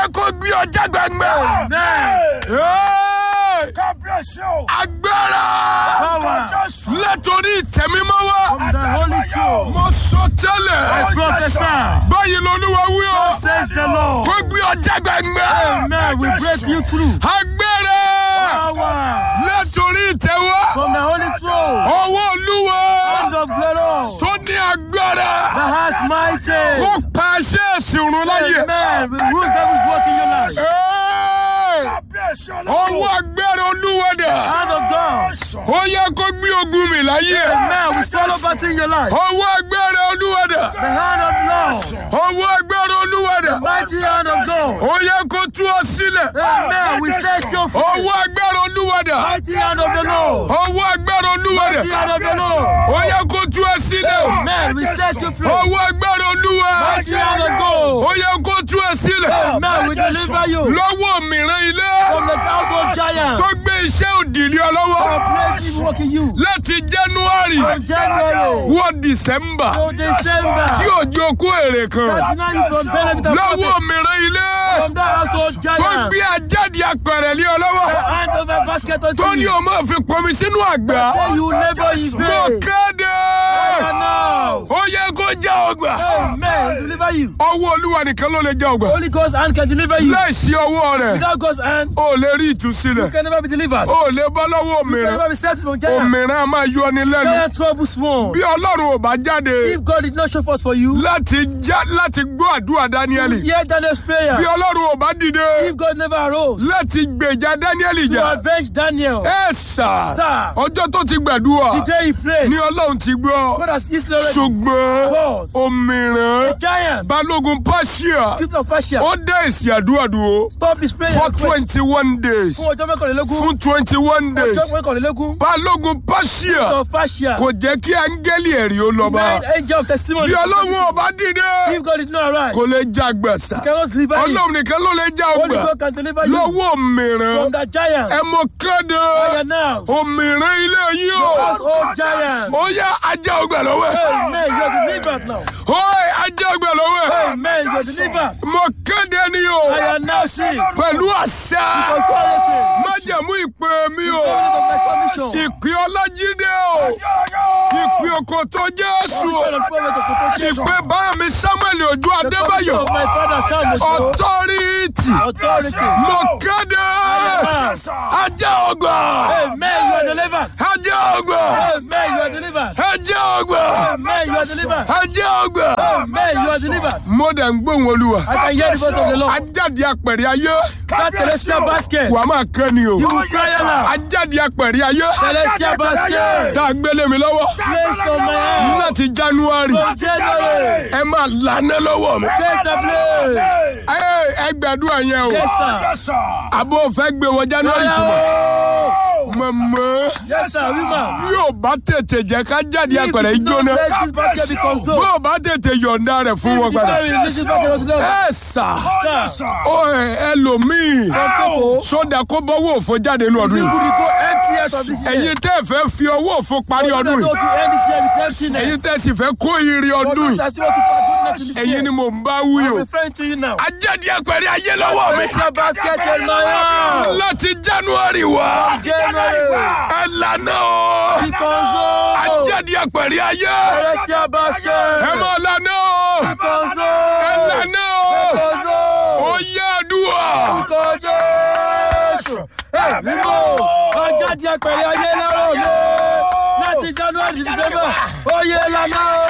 yẹ kó gbé ọjà gbàngbà. Amen. Hey! kábíyèsí o. agbára Power. Jésù. látòrí ìtẹ̀mímọ́ wá. From the Holy Throne. mo sọ tẹ́lẹ̀. I prophesy. báyìí lolúwa wí o. Says the Lord. kó gbé ọjà gbàngbà. Amen. We break you through. agbára Power. látòrí ìtẹ̀wá. From the Holy Throne. ọwọ́ olúwa Hand of glory. tó ní agbára. The has mighty. kó pa aṣẹ́ ìsìnrún láyè. Amen. We rule devil's work in your life. Hey! kábíyèsí ọwọ́ ọlọ́run. agbára olúwa dà. Hand of God. ó yẹ kó gbé ogun mi láyé. Amen. We swallow battle in your life. ọwọ́ agbára olúwa dà. The hand of Lord. ọwọ́ agbára olúwa dà. Mighty hand of God. ó yẹ kó tú ọ sílẹ̀. Amen. We set your free. ọwọ́ agbára olúwa dà. Mighty hand of the Lord. ọwọ́ agbára olúwa dà. Mighty hand of the Lord. ó yẹ kó tú ọ sílẹ̀. Amen. We set you free. ọwọ́ agbára olúwa. Mighty hand of God. ó yẹ kó tú ọ sílẹ̀. Amen. We deliver you lọ́wọ́ mìíràn ilé. from the household giant. tó gbé iṣẹ́ òdì lé ọ lọ́wọ́. Praise evil work in you. láti january From January wọ december to December. tí òjò kó èrè kan. Deny you from benefit of lọ́wọ́ profit. mìíràn ilé. From that household tó giant. gbé ajáde apẹ̀rẹ̀ lé ọ lọ́wọ́. Hand over basket unto tó ní you. o máa fi pọnmi sínú àgbà. Say you labor in mo vain. kéde. And now. ó yẹ kó já ọgbà. Amen. Deliver you. ọwọ́ olúwa nìkan ló lè já ọgbà. Holy Ghost hand can deliver you. láìsí ọwọ́ rẹ̀ Without God's hand, o lè rí you ìtúsílẹ̀. can never be delivered. o lè bọ́ lọ́wọ́ You can òmìnira. never be set from giant. òmìnira máa yọ ni lẹ́nu. Giant trouble small. bí ọlọ́run ò bá jáde If God did not show forth for you, láti já láti gbọ́ àdúrà dáníẹ́lì. hear Daniel's prayer. bí ọlọ́run ò bá dìde If God never arose láti gbèjà dáníẹ́lì to jà. avenge Daniel, ẹ sà Sir. ọjọ́ tó ti gbàdúrà the day he prayed, ni ọlọ́run ti gbọ́. God has easily already ṣùgbọ́n was òmìrán giant. balógun pàṣíà People of Persia, ó dá èsì àdúrà dúró stop his prayer. for and quit. twenty one days Fún ọjọ́ mẹ́kànlélógún. fún twenty one days Ọjọ́ mẹ́kànlélógún. balógun pàṣíà Of Persia. kò jẹ́ kí áńgẹ́lì ẹ̀rí ó lọ bá Nine angel of testimony. bí ọlọ́run ò bá dìde If God did not arise, kò lè já gbẹ̀sà he cannot deliver you. ọlọ́run nìkan ló lè já Holy ọgbà God can deliver you lọ́wọ́ òmìrán from that giant. ẹ mọ kéde Fire now. òmìrán ilé yìí o Household giant. ó yá ajá ọgbà lọ́wọ́ ẹ̀ Amen. You are delivered now. ó ajá ọgbà lọ́wọ́ ẹ̀ Amen. You are delivered. mọ kéde ni o I am now sick. pẹ̀lú àṣà Authority. májẹ̀mú ìpè mi o Covenant of my commission. ìpè ọlájídé o ìpè òkòtò jésù o Son of prophet of protection. ìpè bá mi samuel ojú The commission adébáyọ̀ of my father Samuel. authority Authority. mọ kéde ajá ọgbà Amen. You are delivered. ajá ọgbà Amen. You are delivered. ajá ọgbà Amen. You are delivered. ajá ọgbà. Amen. You are delivered. mo dẹ̀ ń gbóhùn olúwa I can hear the voice of the Lord. ajáde apẹ̀rẹ̀ ayé That celestial basket. wàá máa kán ni o You will cry aloud. ajáde apẹ̀rẹ̀ ayé Celestial basket. tá a gbélé mi lọ́wọ́ Placed on my hand. láti january From January. ẹ máa lànà lọ́wọ́ mi. Taste the blade. ẹ ẹ gbàdúrà yẹn o Yes, sir. Yes, sir. àbò fẹ́ gbé wọ january tuma Oh. mọ̀mọ́ Yes, sir. Woman. yóò bá tètè jẹ́ ká jáde apẹ̀rẹ̀ If you ìjóná don't let this basket be consumed. bó o bá tètè yọ̀ǹda rẹ̀ fún wọn If the padà very release this basket unto them. ẹ sà Yes, sir. ó ẹ ẹlòmíì Some people. sódà kó bọ́wọ́ òfo jáde nínú ọdún You yìí could go empty out of this year. ẹ̀yin tẹ́ ẹ fẹ́ fi ọwọ́ òfo parí Those ọdún that yìí go to end this year with emptiness. ẹ̀yin tẹ́ ẹ sì fẹ́ kó ire For ọdún those yìí that still want to find goodness in this ẹ̀yin year. ni mò ń bá wí I'm o referring to you now. ajáde apẹ̀rẹ̀ ayé lọ́wọ́ mi Celestial basket in my hand. láti january wá January. ẹ lànà o Be consumed. ajáde apẹ̀rẹ̀ ayé Celestial basket. ẹ mọ̀ lànà o Be ẹ consumed. lànà o Consumed. ó yẹ àdúrà Orúkọ Jésù. Ẹ mímọ́ ọjà di apẹ̀rẹ̀ ayé lọ́rọ̀ mi. Láti January to December, oyè lànà o.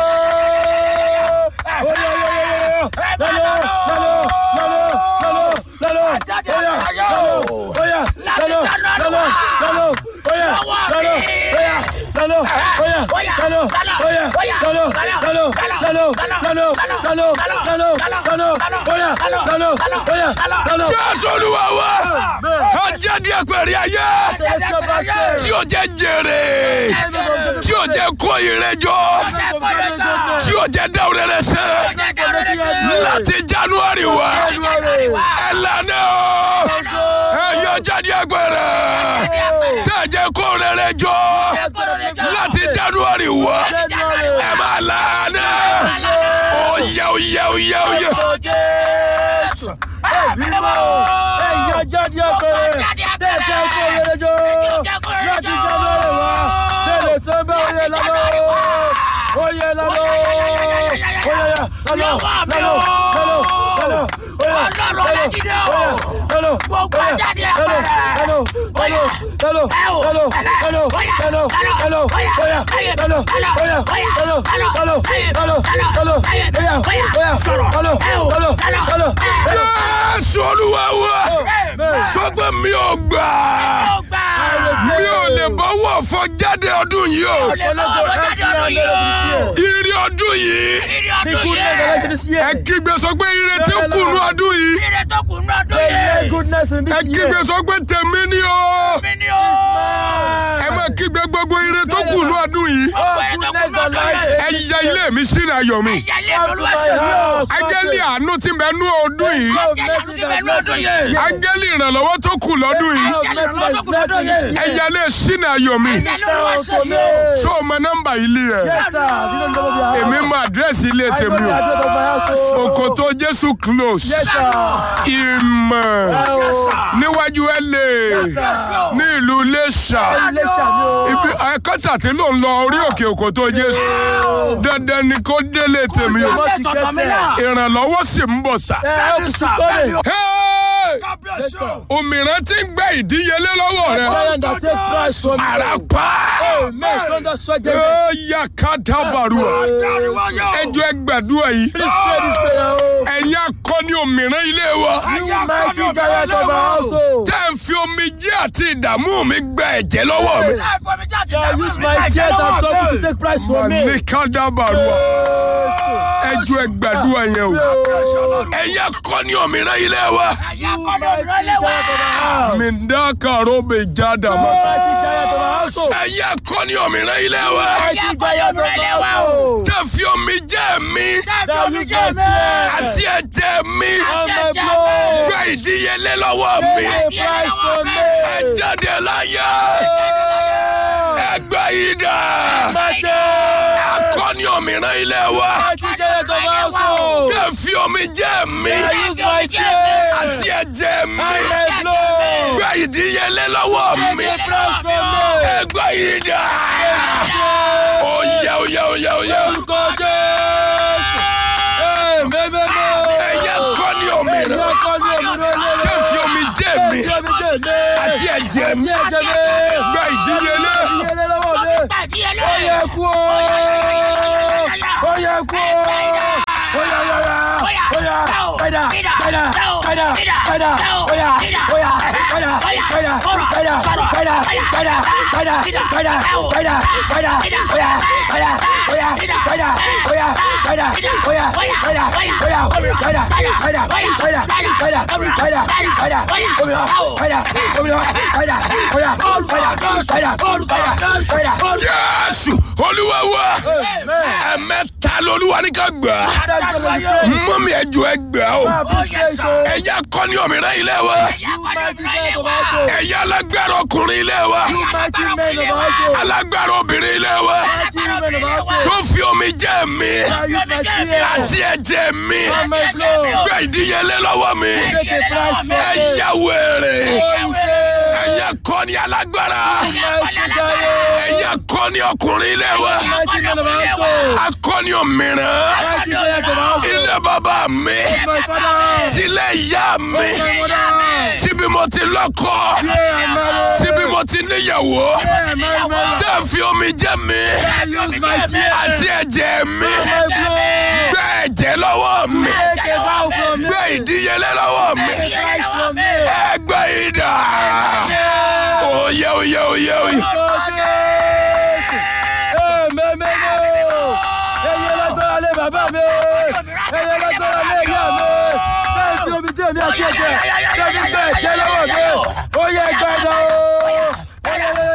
Oyè oyè oyè lọ́lọ́ lọ́lọ́ lọ́lọ́ lọ́lọ́ lọ́lọ́ oyè lọ́lọ́ oyè lọ́lọ́ lọ́lọ́ lọ́lọ́ oyè lọ́lọ́ oyè lọ́lọ́ oyè lọ́lọ́ oyè lọ́lọ́ lọ́lọ́ lọ́lọ́ lọ́lọ́ lọ́lọ́ lọ́lọ́ lọ́lọ́ oyè lọ́lọ́ oyè lọ́lọ́. jésù olúwa wa ajáde apẹ̀rẹ̀ ayé Celestial basket. tí o jẹ jèrè tí o jẹ kó ire jọ tí o jẹ dáwọ́ rẹ sẹ́ láti january wá ẹ lànà o ẹ yọ jáde apẹ̀rẹ̀ tí a jẹ kó rere jọ láti january wá ẹ máa lànà ó yẹ ó yẹ ó yẹ ó yẹ. mímọ́ ẹ̀yà jáde àpẹẹrẹ tẹ̀tẹ̀ kó yẹlẹjọ́ láti jáde wá tẹ̀lé sẹ́ńbẹ́ oyè lọ́lọ́ oyè lọ́lọ́ oyè lọ́lọ́ lọ́lọ́ lọ́lọ́ lọ́lọ́ Ọlọ́run Ọlájídé o. Gbogbo ajáde àpẹẹrẹ. Jésù olúwa wa sọgbẹ́ mi ò gbà mi ò lè bọ́wọ́ fọ jáde ọdún yìí o ìrì ọdún yìí ẹ kígbe sọ pé ire tí ń kùnú ọdún yìí Ire tó kù ní ọdún yìí. Goodness in ẹ this kígbe year. sọ pé tèmi ni o Mi ni o. ẹ má kígbe gbogbo ire tó kùnú ọdún yìí Oh, goodness and life. ẹ yẹ ilé mi sínú ayọ̀ mi Ẹ̀yà lè Come to lọ́lọ́ my ẹ̀sẹ̀ mi o. house. áńgẹ́lì àánú tí ń bẹ nú ọdún yìí Come, Ẹ̀yà mercy tó ti that bẹ̀rù ọdún yìí. áńgẹ́lì ìrànlọ́wọ́ tó kù lọ́dún yìí Come, mercy that blessing this ẹ year. yẹ ilé sínú ayọ̀ mi Ẹ̀yà lọ́lọ́ ẹ̀sẹ̀ mi o. so o mọ nọ́mbà ilé ẹ Yes, sir. You don't know the house. èmi mọ àdírẹ́sì ilé I know tèmi the o address of my house. oh. òkòtò jésù close Yes, sir. ìmọ̀ Oh, níwájú ẹlẹ́ Yes, sir. ní ìlú iléṣà ilé ṣàmì o. ibi ẹ̀kọ́tà tí ló ń lọ orí òkè òkòtò jésù dandan ni kó délé tèmi o Mo ti tọ̀tọ̀ mi kẹ́tẹ̀. náà. ìrànlọ́wọ́ sì ń bọ̀ sá. Ẹ ẹ kù sí kọ́lé. Hey! Yes, sir. òmìrán tí ń gbẹ ìdíyelé lọ́wọ́ rẹ Giant that take price from you. àràpá Amen. Thunder strike them. ó yà ká dábàrú ẹjọ́ ẹgbàdúrà yìí Please pray this prayer. oh. ẹ̀yin akọni òmìrán ilé wa You mighty giant of our household. tẹ́ ń fi omijé àti ìdààmú mi gba ẹ̀jẹ̀ lọ́wọ́ mi. I use my tears and trouble to take price from me. ní ká dábàrú ẹjọ́ ẹgbàdúrà yẹn o ẹ̀yin akọni òmìrán ilé wa Ẹ̀yà kọ́ni òdúró lé wa. mi ń dá kàró mi já dàmọ́. Mighty giant of our household. ẹ̀yin akọni òmìrán ilé wa Ẹ̀yà kọ́ni òdúró lé wa o. tẹ́ ń fi omijé mi That use my tears àti ẹ̀jẹ̀ mi and my blood. gba ìdíyelé lọ́wọ́ mi. Pay a price from me. ẹ jáde láyé ẹgbẹ́ yìí dà Mighty. akọni òmìrán ilé wa Mighty giant of our household. tẹ́ ń fi omijé mi I use my tears àti ẹ̀jẹ̀ mi and my blood. gba ìdíyelé lọ́wọ́ mi. Pay a price from me. ẹgbẹ́ yìí dà oyè oyè oyè oyè Orúkọ Jésù. Ee, mẹ́mẹ́mẹ́. ẹ̀yẹ akọni òmìrán Ẹ̀yà kọ́ni òmìnira ilé tẹ́ ń rẹ̀. fi omijé mi Ẹ̀jẹ̀ mi jẹ̀ mí. àti ẹ̀jẹ̀ mi Àti ẹ̀jẹ̀ mi. gba ìdíyelé Ìdíyelé lọ́wọ́ mi. Gbàdíyelé. Ó yẹ kú o. Ó yẹ kú o. Ó yẹ yọra. Ó yẹ padà padà padà padà. Ó yẹ ó yẹ padà padà padà padà padà padà padà padà padà. Ó yẹ padà ó yẹ padà ó yẹ padà ó yẹ padà ó yẹ padà padà padà padà padà padà òmìnira padà òmìnira padà ó yẹ padà padà padà padà. jésù olúwa wa ẹ̀mẹ́ta lolúwa ní ká gbà mọ́mí ẹ̀jọ̀ ẹ gbà o ẹ̀yà akọni òmìrán ilé wa ẹ̀yà alágbára ọkùnrin ilé wa alágbára obìnrin ilé wa tó fi omi jẹ́ mi àti ẹ̀jẹ̀ mi gba ìdíyelé lọ́wọ́ mi ẹ̀yà wèrè ẹ̀yà akọni alágbára ẹ̀yà akọni ọkùnrin ilé wa akọni òmìrán ilé bàbá mi tilẹ̀ ìyá mi tíbi mo ti lọ́kọ tíbi mo ti níyàwó tẹ́ ń fi omi jẹ́ mi àti ẹ̀jẹ̀ mi gbé ẹ̀jẹ̀ lọ́wọ́ mi gbé ìdíyelé lọ́wọ́ mi ẹgbẹ́ ìdá oyè oyè oyè oyè. Bàbá mi, ẹyẹ lágbára lé ìyá mi, bẹ́ẹ̀ fi omi jẹ́ mi àti ẹ̀jẹ̀, bẹ́ẹ̀ fi bẹ́ẹ̀ jẹ́ lọ́wọ́ mi, ó yẹ gbẹ́dọ̀ o.